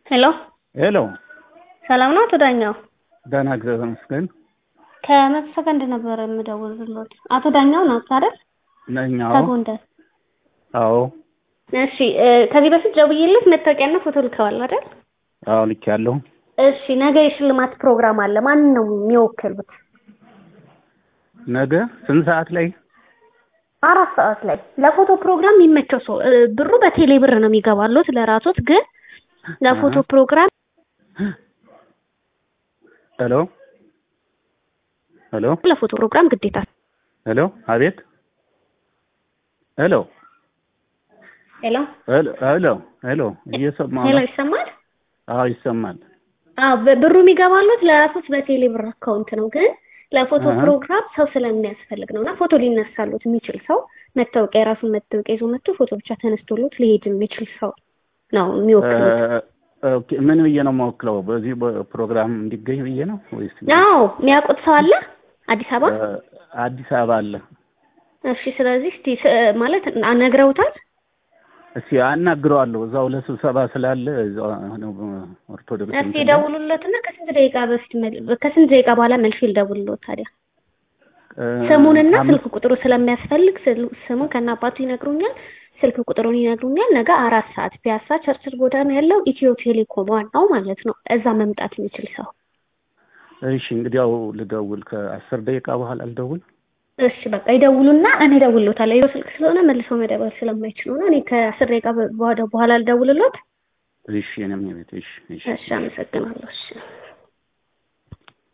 ሄሎ ሄሎ ሰላም ነው አቶ ዳኛው? ደህና እግዚአብሔር ይመስገን። ከመቶ ሰከንድ ነበር የምደውልልዎት። አቶ ዳኛው ናት አይደል? ነኝ። አዎ ከጎንደር። አዎ እሺ እ ከዚህ በፊት ደውዬልዎት መታወቂያና ፎቶ ልከዋል አይደል? አዎ ልኬያለሁ። እሺ ነገ የሽልማት ፕሮግራም አለ። ማንን ነው የሚወክሉት? ነገ ስንት ሰዓት ላይ? አራት ሰዓት ላይ ለፎቶ ፕሮግራም የሚመቸው ሰው እ ብሩ በቴሌ ብር ነው የሚገባልዎት ለራስዎት ግን ለፎቶ ፕሮግራም ሄሎ ሄሎ ለፎቶ ፕሮግራም ግዴታ ሄሎ አቤት ሄሎ ሄሎ ሄሎ ሄሎ ሄሎ እየሰማሁ ሄሎ ነው። ይሰማል? አዎ ይሰማል። አዎ በ- ብሩ የሚገባልዎት ለራስዎት በቴሌ ብር አካውንት ነው ግን ለፎቶ አሃ። ፕሮግራም ሰው ስለሚያስፈልግ ነው እና ፎቶ ሊነሳሉት የሚችል ሰው መታወቂያ የራሱን መታወቂያ ይዞ መጥቶ ፎቶ ብቻ ተነስቶሎት ሊሄድ የሚችል ሰው ነው የሚወክሉት። እ፣ ኦኬ ምን ብዬ ነው የማወክለው? በዚህ ፕሮግራም እንዲገኝ ብዬ ነው ወይስ? አዎ የሚያውቁት ሰው አለ አዲስ አበባ? እ፣ አዲስ አበባ አለ። እሺ ስለዚህ እስቲ ስ- ማለት ነግረውታል? እስኪ አናግረዋለሁ። እዛው ለስብሰባ ስላለ እዛው ነው ኦርቶዶክስ እስቲ እንትን ላይ። ደውሉለትና ከስንት ደቂቃ በፊት መል- ከስንት ደቂቃ በኋላ መልሼ ልደውልልዎት ታዲያ እ፣ ስሙንና አምስት- ስልክ ቁጥሩ ስለሚያስፈልግ ስል- ስሙን ከነ አባቱ ይነግሩኛል፣ ስልክ ቁጥሩን ይነግሩኛል። ነገ አራት ሰዓት ፒያሳ ቸርችል ጎዳና ያለው ኢትዮ ቴሌኮም ዋናው ማለት ነው። እዛ መምጣት የሚችል ሰው እሺ እንግዲያው ልደውል። ከአስር ደቂቃ በኋላ ልደውል። እሺ በቃ ይደውሉና እኔ እደውልልዎታለሁ። የቢሮ ስልክ ስለሆነ መልሰው መደወል ስለማይችሉ ነው። እኔ ከአስር ደቂቃ በ- በኋላ ልደውልልዎት። እሺ እኔም የቤት እሺ እሺ እሺ አመሰግናለሁ። እሺ